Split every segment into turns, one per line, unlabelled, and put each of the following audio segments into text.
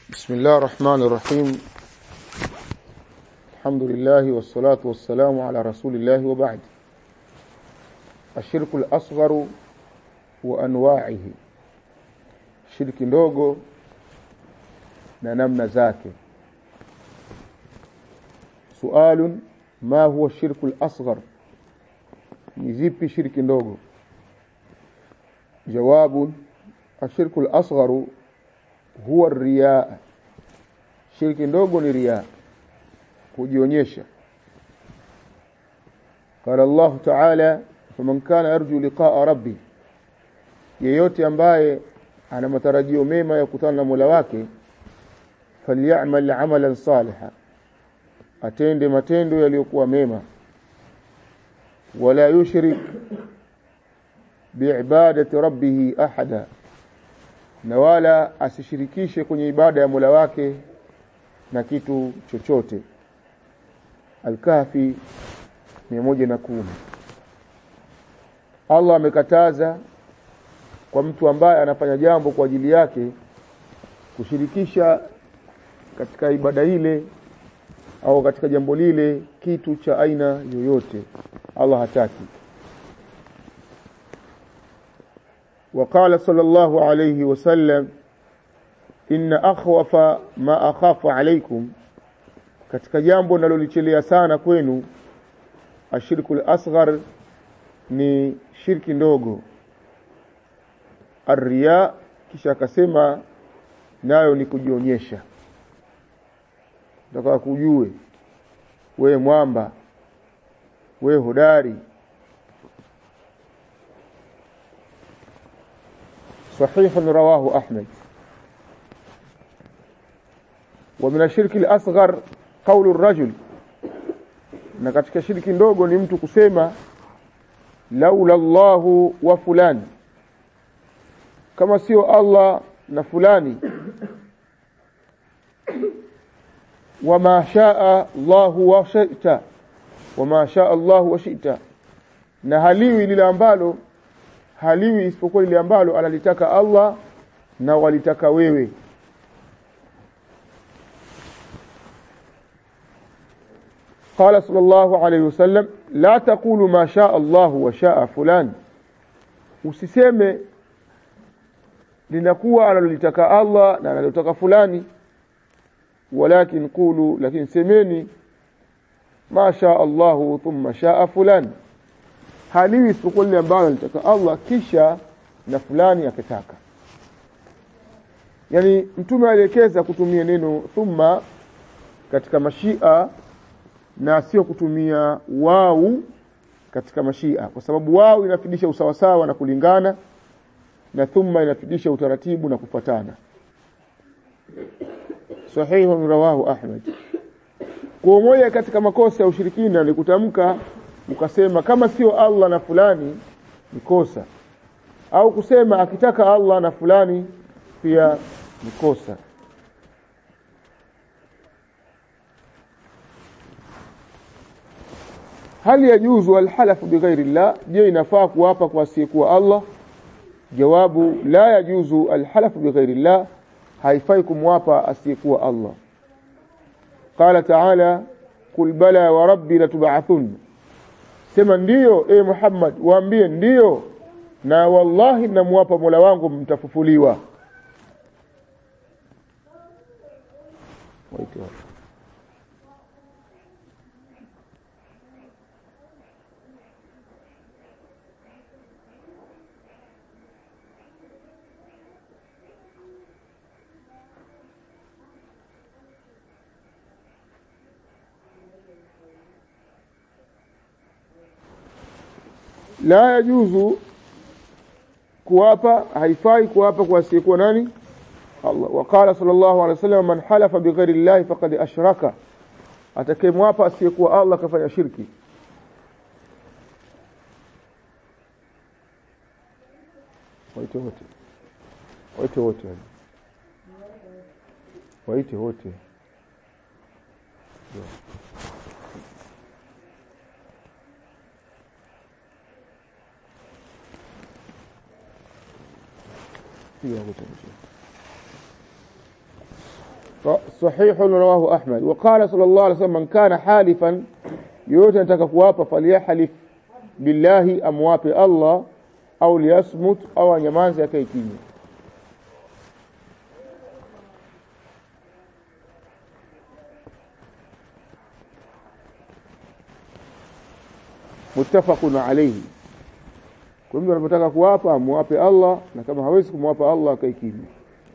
بسم الله الرحمن الرحيم الحمد لله والصلاة والسلام على رسول الله وبعد الشرك الأصغر وأنواعه shirki ndogo na namna zake sualun ma huwa shirku al-asghar ni zipi shirki ndogo jawabun ashirku al-asghar huwa riya shirki ndogo ni riya kujionyesha قال الله تعالى فمن كان يرجو لقاء ربي yeyote ambaye ana matarajio mema ya kukutana na Mola wake falyamal amalan saliha atende matendo yaliyokuwa mema wala yushrik biibadati rabbih ahada na wala asishirikishe kwenye ibada ya Mola wake na kitu chochote Al-Kahfi 110 Allah amekataza kwa mtu ambaye anafanya jambo kwa ajili yake kushirikisha katika ibada ile au katika jambo lile kitu cha aina yoyote Allah hataki وقال صلى الله عليه وسلم إن أخوف ما أخاف عليكم katika jambo nalolichelea sana kwenu ashirku al-asghar ni shirki ndogo Arriya kisha akasema nayo ni kujionyesha. Nataka kujue we mwamba we hodari صحيح رواه أحمد ومن الشرك الأصغر قول الرجل na katika shirki ndogo ni mtu kusema laula Allahu wa fulani kama sio Allah na fulani wama shaa Allahu wa shi'ta wama shaa Allahu wa shi'ta na haliwi lile ambalo haliwi isipokuwa lile ambalo analitaka Allah na walitaka wewe قال صلى الله عليه وسلم لا تقولوا ما شاء الله وشاء فلان usiseme linakuwa analolitaka Allah na analotaka fulani walakin qulu lakini semeni ma shaa Allah thumma shaa fulani haliwi isipokuwa lile ambalo alitaka Allah kisha na fulani akitaka yani mtume alielekeza kutumia neno thumma katika mashia na sio kutumia wau katika mashia kwa sababu wau inafidisha usawasawa na kulingana na thumma inafidisha utaratibu na kufuatana sahihu rawahu ahmad kwa moja katika makosa ya ushirikina ni kutamka ukasema kama sio Allah na fulani ni kosa au kusema akitaka Allah na fulani pia ni kosa hal yajuzu alhalafu bighairi Allah je inafaa kuapa kwa asiyekuwa Allah jawabu la yajuzu alhalafu bighairi llah haifai kumwapa asiyekuwa Allah qala ta'ala kul bala wa rabbi latub'athun sema ndiyo e Muhammad waambie ndiyo na wallahi namwapa Mola wangu mtafufuliwa waiti wapi la yajuzu kuwapa haifai kuwapa kwa asiyekuwa nani Allah waqala sallallahu alaihi wasallam man halafa bighairi llahi faqad ashraka atakayemwapa asiyekuwa Allah kafanya shirki waite wote waite wote waite wote piga magoti صحيح رواه أحمد وقال صلى الله عليه وسلم من كان حالفا yoyote anataka kuwapa falyahlif billahi amwape Allah au liyasmut au anyamaze akae kimya muttafaqun alayhi kwa hivyo anapotaka kuwapa amwape Allah na kama hawezi kumwapa Allah akae kimya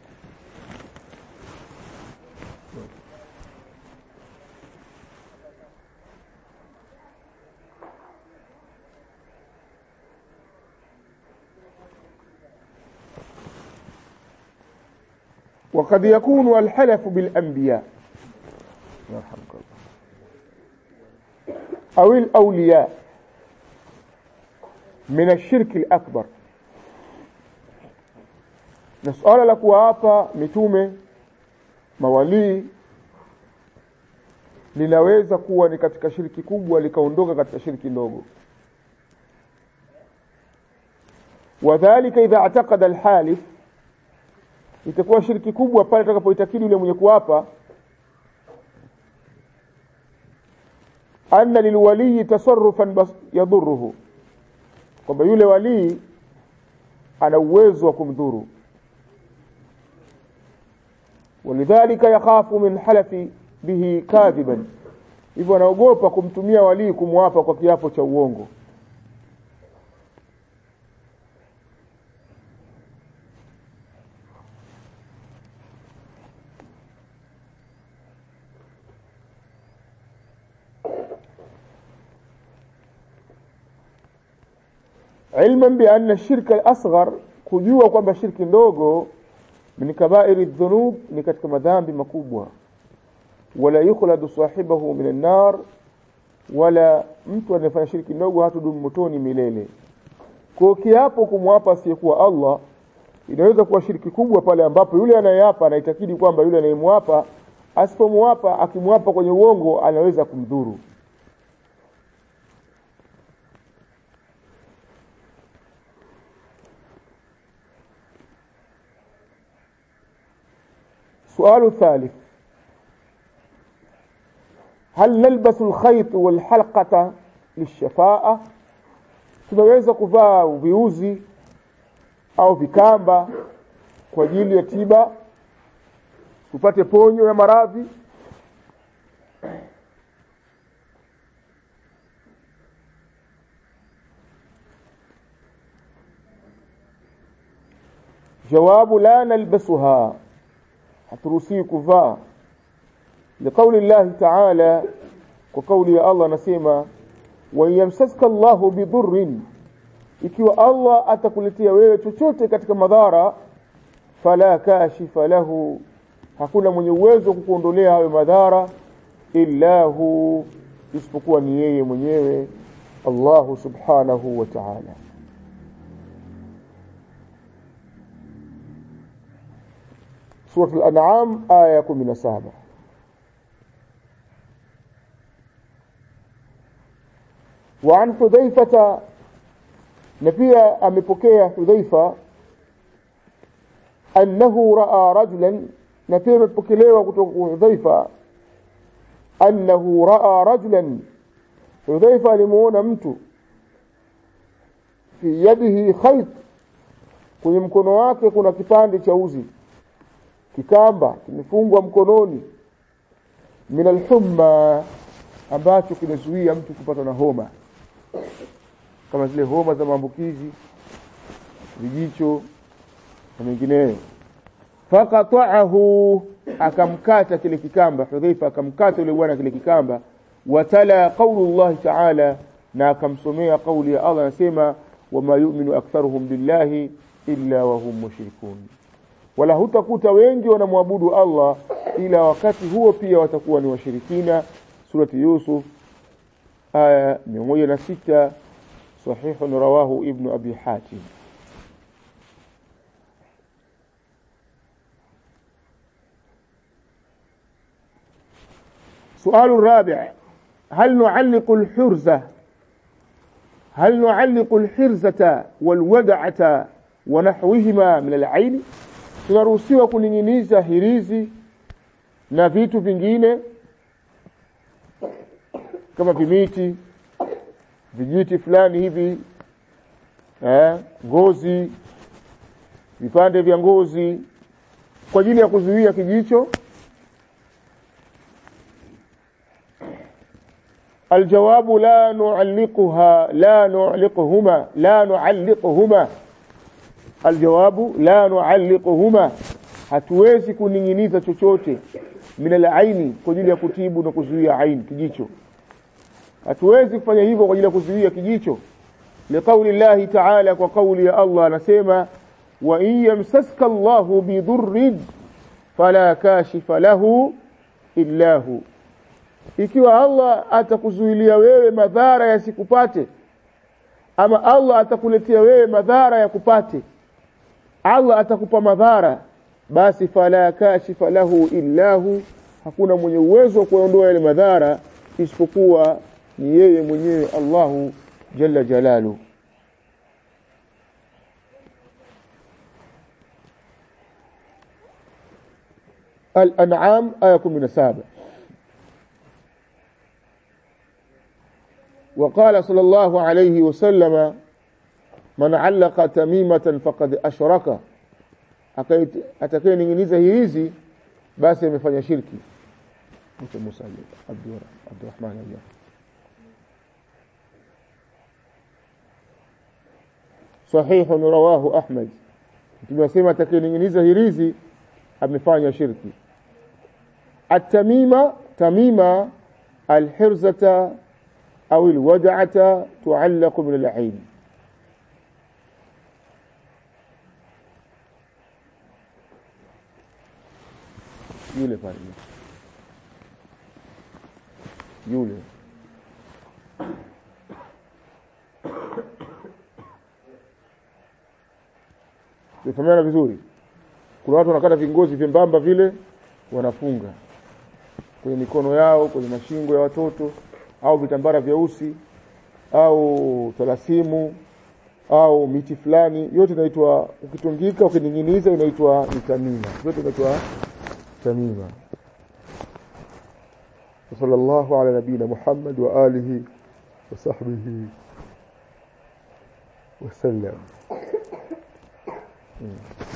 وقد يكون الحلف بالأنبياء يرحمك الله أو الأولياء من الشرك الأكبر na suala la kuwaapa mitume mawalii linaweza kuwa ni katika shiriki kubwa likaondoka katika shiriki ndogo wadhalika idha ataqada alhalif itakuwa shiriki kubwa pale atakapoitakidi yule mwenye kuapa anna lilwaliyi tasarrufan yadhuruhu kwamba yule walii ana uwezo wa kumdhuru walidhalika yakhafu min halafi bihi kadhiban hivyo anaogopa kumtumia walii kumwapa kwa kiapo cha uongo ilman bianna shirka al-asghar kujua kwamba shirki ndogo min kabairi dhunub ni katika madhambi makubwa wala yukhladu sahibahu min an-nar wala mtu anayefanya shirki ndogo hatudumu motoni milele kwa kiapo kumwapa asiyekuwa Allah inaweza kuwa shirki kubwa pale ambapo yule anayeapa anaitakidi kwamba yule anayemwapa asipomwapa akimwapa kwenye uongo anaweza kumdhuru سؤال الثالث هل نلبس الخيط والحلقة للشفاءة tunaweza kuvaa viuzi au vikamba kwa ajili ya tiba tupate ponyo ya maradhi jawabu la nalbasuha haturuhusiwi kuvaa liqauli llahi taala kwa kauli ya allah anasema wanyamsaska llahu bidhurrin ikiwa allah atakuletea wewe chochote katika madhara fala kashifa lahu hakuna mwenye uwezo wa kukuondolea hayo madhara illa hu isipokuwa ni yeye mwenyewe allahu subhanahu wa taala سورة الأنعام آية 17 وعن حذيفة نبيا أمبكيا حذيفة أنه رأى رجلا نبيا مبكيليوا حذيفة أنه رأى رجلا حذيفة لمون مت في يده خيط kwenye mkono wake kuna kipande cha uzi kikamba kimefungwa mkononi min alhumma ambacho kinazuia mtu kupatwa na homa kama zile homa za maambukizi vijicho na mengineyo faqata'ahu akamkata kile kikamba hudhaifa akamkata yule bwana kile kikamba watala qaulu ta'ala na akamsomea kauli ya Allah anasema wama yu'minu aktharuhum billahi illa wa hum mushrikun wala hutakuta wengi wanamwabudu Allah ila wakati huo pia watakuwa ni washirikina surati Yusuf aya 106 sahihun rawahu ibn abi hatim سؤال الرابع هل نعلق الحرزة هل نعلق الحرزة والودعة ونحوهما من العين tunaruhusiwa kuning'iniza hirizi na vitu vingine kama vimiti vijiti fulani hivi eh, ngozi vipande vya ngozi kwa ajili ya kuzuia kijicho الجواب لا نعلقها لا نعلقهما لا نعلقهما الجواب لا نعلقهما hatuwezi kuning'iniza chochote min aini kwa ajili ya kutibu na kuzuia aini kijicho hatuwezi kufanya hivyo kwa ajili ya kuzuia kijicho liqauli llahi taala kwa kauli ya allah anasema wa in yamsaska allahu bidurrin fala kashifa lahu illa hu ikiwa Allah atakuzuilia wewe madhara yasikupate ama Allah atakuletea wewe madhara ya kupate Allah atakupa madhara basi fala kashifa lahu illahu hakuna mwenye uwezo wa kuondoa yale madhara isipokuwa ni yeye mwenyewe Allahu jalla jalalu الأنعام آية 17 وقال صلى الله عليه وسلم من علق تميمة فقد أشرك atakayening'iniza hirizi basi amefanya shirki mtu Musa Abdurrahman Allah صحيح رواه أحمد tumesema atakayening'iniza hirizi amefanya shirki التميمة تميمة الحرزة أو الودعة تعلق من العين yule pale yule tufahamiana vizuri kuna watu wanakata vingozi vyembamba vile wanafunga kwenye mikono yao kwenye mashingo ya watoto au vitambara vyeusi au talasimu au miti fulani yote inaitwa ukitungika ukining'iniza inaitwa ni tamima yote inaitwa tamima وصلى الله على نبينا محمد وآله وصحبه وسلم